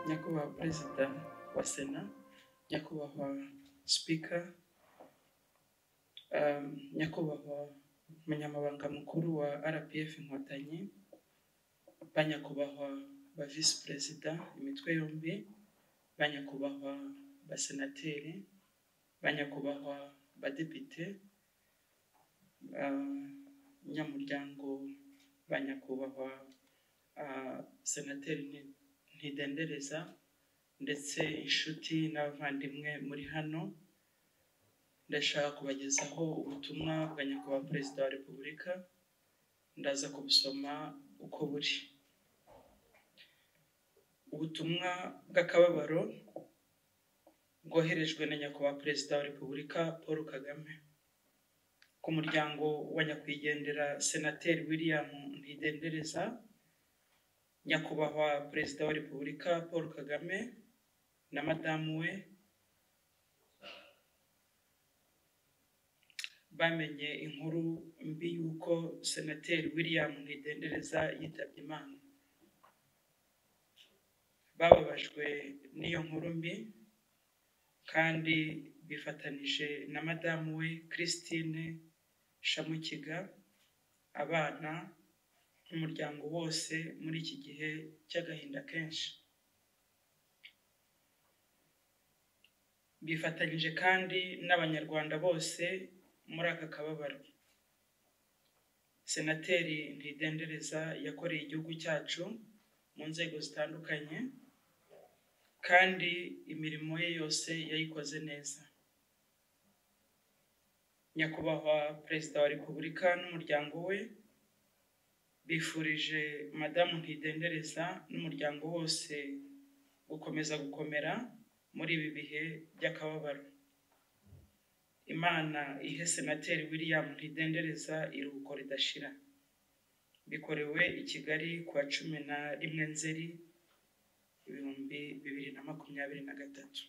nyakubahwa perezida wa sena nyakubahwa sipika um, nyakubahwa umunyamabanga mukuru wa rpf inkotanyi ba nyakubahwa ba visi perezida imitwe yombi ba nyakubahwa basenateri ba nyakubahwa badepite um, nyamuryango ba nyakubahwa uh, senateri Ni- ntidendereza ndetse inshuti n'abavandimwe muri hano ndashaka kubagezaho ubutumwa bwa nyakubahwa perezida wa repubulika ndaza kubusoma uko buri ubutumwa bw'akababaro bwoherejwe na nyakubahwa perezida wa repubulika paul kagame ku muryango wa nyakwigendera senateri william ntidendereza nyakubahwa perezida wa repubulika paul kagame na madamu we bamenye inkuru mbi y'uko senateri william ntidendereza yitabye imana bababajwe n'iyo nkuru mbi kandi bifatanije na madamu we christine shamukiga abana n'umuryango wose muri iki gihe cy'agahinda kenshi bifatanyije kandi n'abanyarwanda bose muri aka kababaro senateri ntidendereza yakoreye igihugu cyacu mu nzego zitandukanye kandi imirimo ye yose yayikoze neza nyakubahwa perezida wa repubulika n'umuryango we bifurije madamu ntidendereza n'umuryango wose gukomeza gukomera muri ibi bihe by'akababaro imana ihe senateri william ntidendereza iruhuko ridashira bikorewe i kigali ku wa cumi na rimwe nzeri ibihumbi bibiri na makumyabiri na gatatu